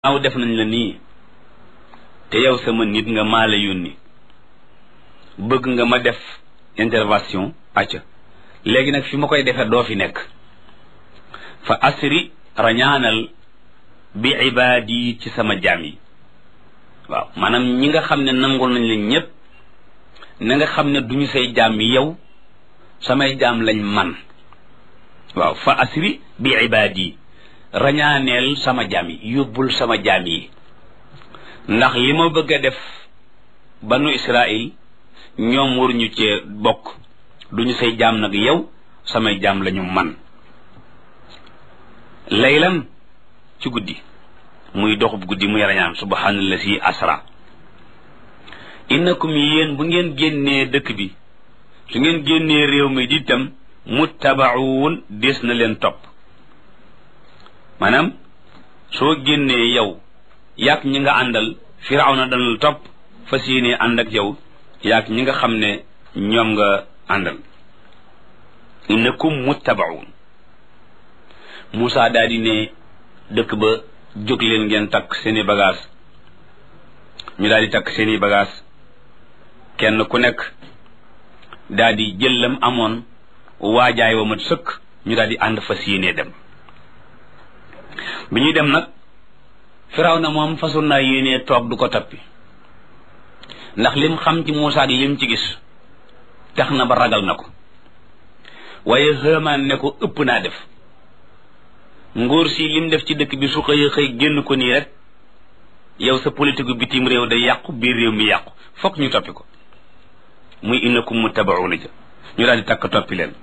aw def nañ la nii te yow sama nit nga maa la yónni bëgg nga ma def intervention acca léegi nag fi ma koy defee doo fi nekk fa asri rañaanal bi ibaadi ci sama jaam yi waaw maanaam ñi nga xam ne nangul nañ leen ñépp na nga xam ne duñu say jaam yi yow samay jaam lañ man waaw fa asri bi ibaadi rañaaneel sama jaam yi yóbbul sama jaam yi ndax li ma bëgg a def banu Israil ñoom waruñu cee bokk duñu say jaam nag yow samay jaam lañu man laylan ci guddi muy doxub guddi muy rañaan subhaanallazi asra innakum yéen bu ngeen génnee dëkk bi su ngeen génnee réew mi di tam muttabaun des na leen topp maanaam soo génnee yow yaag ñi nga àndal firawna dana la topp fas yéene ànd ak yow yaag ñi nga xam ne ñoom nga àndal innakum muttabaun Moussa daal di ne dëkk ba jóg leen ngeen takk seeni bagage ñu daal di takk seeni bagage kenn ku nekk daal di jëllam amoon waajaay wa mat sëkk ñu daal di ànd fas yéene dem bi ñuy dem nag firaw na moom fasul naa yéenee toog du ko tappi ndax lim xam ci Muusaa ak lim ci gis tax na ba ragal na ko waaye xëmaan ne ko ëpp naa def ngóor si lim def ci dëkk bi su xëy xëy génn ko nii rek yow sa politique bitim réew day yàqu biir réew mi yàqu fokk ñu toppi ko muy innakum muttabauna ja ñu daal di takk toppi leen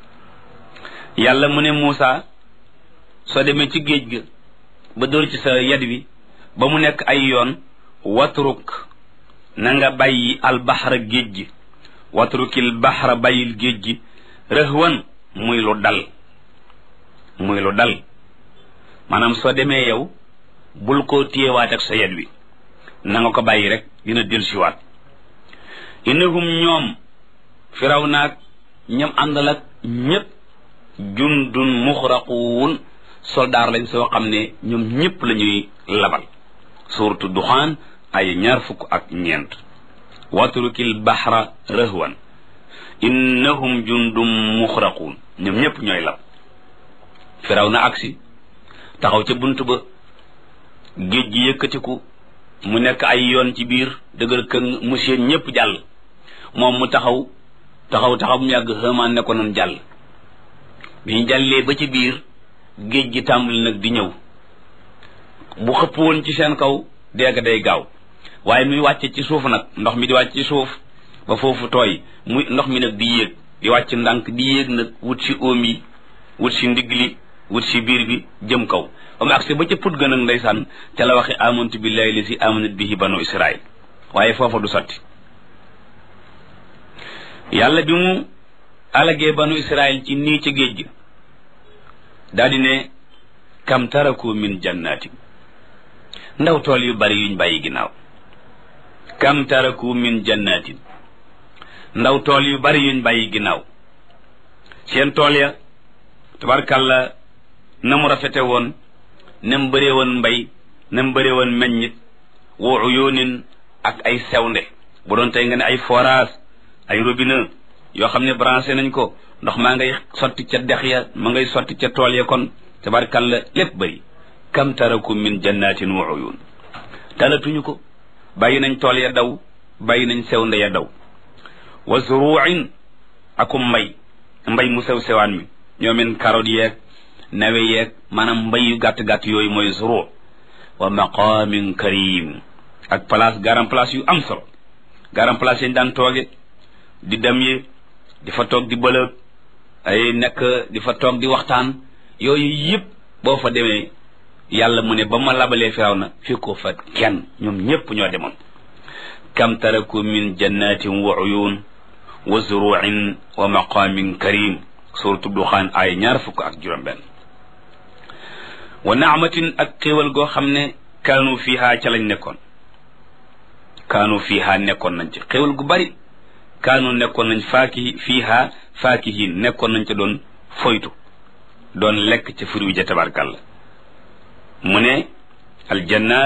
yàlla mu ne Muusaa soo demee ci géej ga ba dóor ci sa yad wi ba mu nekk ay yoon watruk na nga bàyyi albaxra géej gi watrukil baxra bàyyil géej gi rëhwan muy lu dal muy lu dal maanaam soo demee yow bul ko téyewaat ak sa yad wi na nga ko bàyyi rek dina dellusiwaat innahum ñoom firaw naag ñam àndal ak ñépp jundun muxraquun soldaar lañ soo xam ne ñoom ñëpp la ñuy labal suuratu duxaan ay ñaar fukk ak ñeent watrukil baxra rëhwan innahum jundum muxraquun ñoom ñëpp ñooy lab firaw na agsi taxaw ca bunt ba géej gi yëkkatiku mu nekk ay yoon ci biir dëgër këng mu seen ñëpp jàll moom mu taxaw taxaw taxaw mu yàgg xëmaan ne ko noonu jàll bi ñu jàllee ba ci biir géej gi tàmbali nag di ñëw bu xëpp woon ci seen kaw dégg day gaaw waaye muy wàcce ci suuf nag ndox mi di wàcc ci suuf ba foofu tooy muy ndox mi nag di yéeg di wàcc ndànk di yéeg nag wut si óom yi wut si ndigg li wut si biir bi jëm kaw ba mu agsi ba ca put gën ak ndeysaan ca la waxe amantu billahi li si amanat bihi banu israil waaye foofa du sotti yàlla bi mu alagee banu israil ci nii ca géej gi daldi ne kam taraku min jannatin ndaw tool yu bari yuñ bàyyi ginnaaw kam taraku min jannatin ndaw tool yu bari yuñ bàyyi ginnaaw seen tool ya tabarkàlla na mu rafete woon na mu bëree woon mbay na mu bëree woon meññit wa uyunin ak ay sewnde bu doon tey nga ne ay forage ay robinet yoo xam ne branché nañ ko ndox maa ngay sotti ca dex ya ma ngay sotti ca tool ya kon tabarkalla lépp bëri kam taraku min jannatin wa uyun talatuñu ko bàyyi nañ tool ya daw bàyyi nañ sew nde ya daw wa zuruin akum mbay mbay mu sew sewaan mi ñoomen carotte yeeg nawe yeeg maanaam mbay yu gàtt-gàtt yooyu mooy zuru wa maqamin karim ak place garam place yu am solo garam place yañ daan tooge di dem yi di fa toog di bëlëg ay nekk di fa toog di waxtaan yooyu yëpp boo fa demee yàlla mu ne ba ma labalee firaw na fekkoo fa kenn ñoom ñépp ñoo demoon kam taraku min jannatin wa uyun wa zuruin wa maqamin karim suratu duxaan ay ñaar fukk ak juróom benn wa naamatin ak xéewal goo xam ne kaanu fiiha ca lañ nekkoon kaanu fiiha nekkoon nañ ci xéewal gu bari kaanu nekkoon nañ faaki fiiha faakihin nekkoon nañ ca doon foytu doon lekk ca furu ja tabarkàlla mu ne aljanna